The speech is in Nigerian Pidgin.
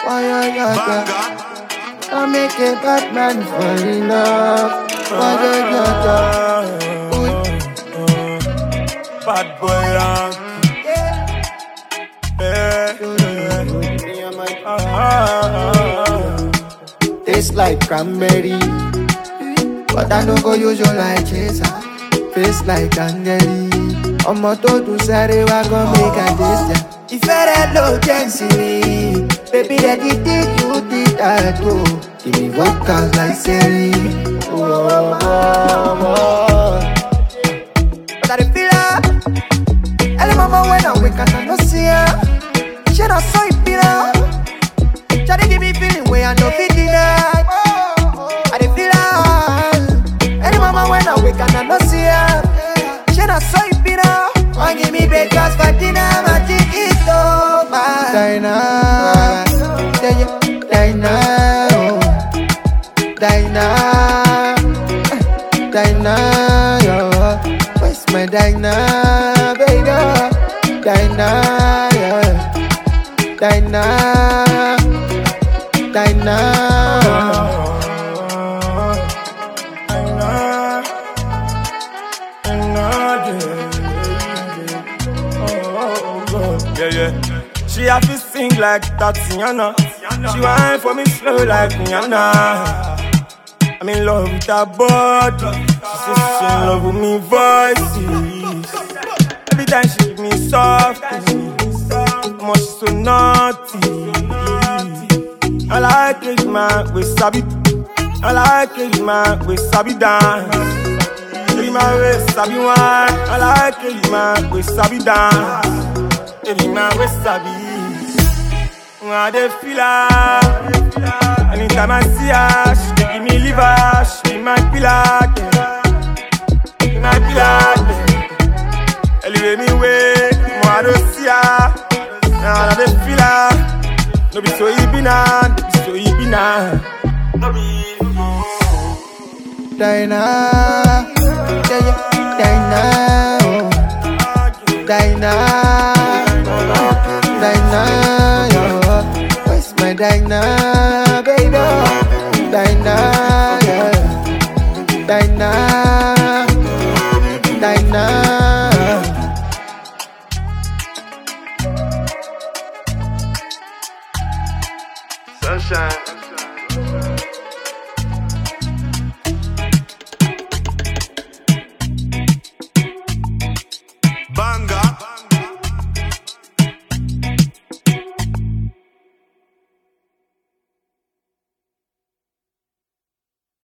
Why you got that? I make a bad man fall in love. Why you got that? Bad boy, yeah. Taste like cranberry, but I no go use you like chaser. Face like candy. ọmọ tó dùn sáré wá gan make i taste ya. ìfẹ́ rẹ ló jẹ́ ìsinmi baby rẹ di tí you did that o. give me vocals like seri. But I dey feel her. Early mama when I wake up, I no see her. She not so it be now. Shawty give me feeling way I no fit deny. I dey feel her. Early mama when I wake up, I no see her. She not so it be now. One give me breakfast for dinner, my think it's over. Dinah, yeah, yeah, Dinah, oh. Dinah, Dinah, yo. Where's my Dinah, baby? Dinah, yeah. Dinah, Dinah. Yeah, yeah. She have to sing like Tatiana. She whine for me slow like Rihanna. I'm in love with her body. She says she in love with me voices. Every time she give me soft, much so naughty. I like it, man, we sabi. I like it, man, we sabi dance. Baby, my way sabi wine. I like it, man, we sabi dance. Baby, my way sabi. I dey feel her. Anytime I see her, she dey give me liver. She be my pillar, yeah. Be my pillar, yeah. Elevate me way, more I don't see her. Now I dey feel her. No be so e be now, no be so e be now. No be. Dinah, yeah, yeah, Dinah, oh. Dinah, Dinah, yo. Where's my Dinah, baby? Dinah, yeah. Dinah, Dinah. Sunshine.